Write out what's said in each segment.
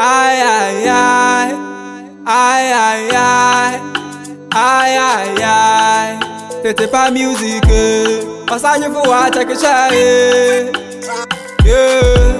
Aïe aïe aïe, aïe aïe aïe, aïe aïe aïe. T'étais pas musique, passage pour voir check it Yeah.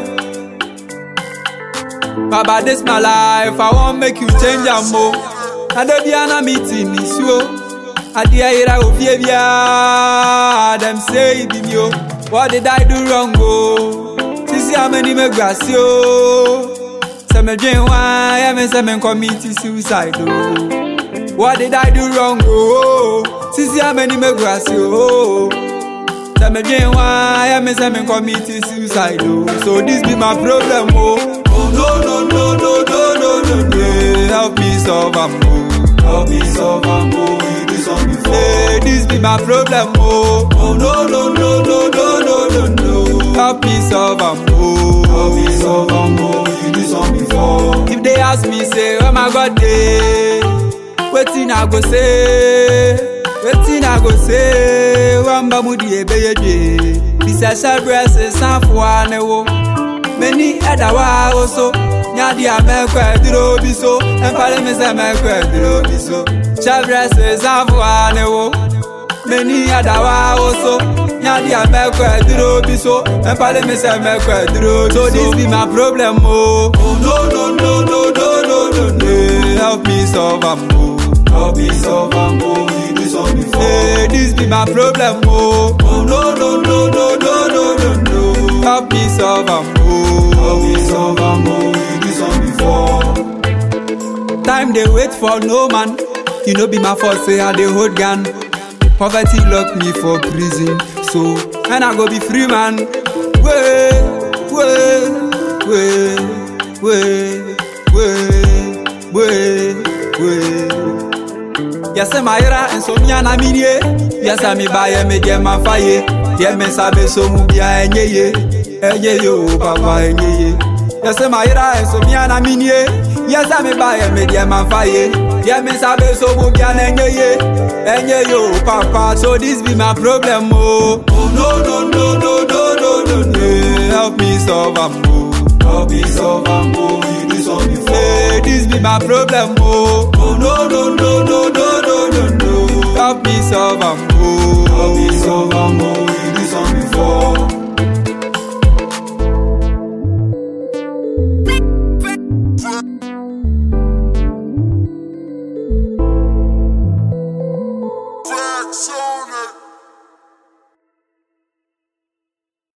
Baba, this my life. I want make you change your mo. I don't be an meeting this yo. I dear ira ofie bia. Them say it be me yo. What did I do wrong go? Sisi ameni me grass yo. Say me dream why, yeah me say me commit suicide oh. What did I do wrong go? Sisi ameni me grass yo. Say me dream why, yeah me say me commit suicide oh. So this be my problem oh. Oh no no no no no no no no. Yeah, help me solve am oh. Help me solve am oh. You do some before. Hey, this be my problem oh. Oh no no no no no no no no. Help me solve am oh. Help me solve am oh. You do some before. If they ask me say, oh my God dey, wetin I go say? Wetin I go say? Wamba mu di ebeye dey. Bisasa breast sanfo anewo. Many other wa also. Nyadi amekwe duro biso. Empale me se mekwe duro biso. Chabres sanfo anewo. Many other wa also. Nyadi amekwe duro biso. Empale me se mekwe duro biso. So this be my problem oh. Oh no no no no no no no no. Hey, help me solve am oh. Help me solve am oh. You do some before. Hey, this be my problem oh. Oh no no no no no no no no. Help me solve am oh. Help me solve am oh. You do some before. Time dey wait for no man. You know be my fault say I dey hold gun. Poverty lock me for prison. So when I go be free man. Way, way, way, way, way, way, way. Yɛsɛ mayera nsomia na minie Yɛsɛ mi ba yɛ mi deɛ ma fa ye Deɛ mi nsa bɛ so mu bia ɛnyɛ ye Ɛnyɛ ye o papa ɛnyɛ ye Yɛsɛ mayera nsomia na minie Yɛsɛ mi ba yɛ mi deɛ ma fa ye Deɛ mi nsa bɛ so mu bia ɛnyɛ ye Ɛnyɛ ye o papa So this be my problem o Oh no no no no no no no no Help me solve am o Help me solve am o You do some before Hey, this be my problem o Oh no no no no no no no no Help me solve am o Help me solve am o You do some before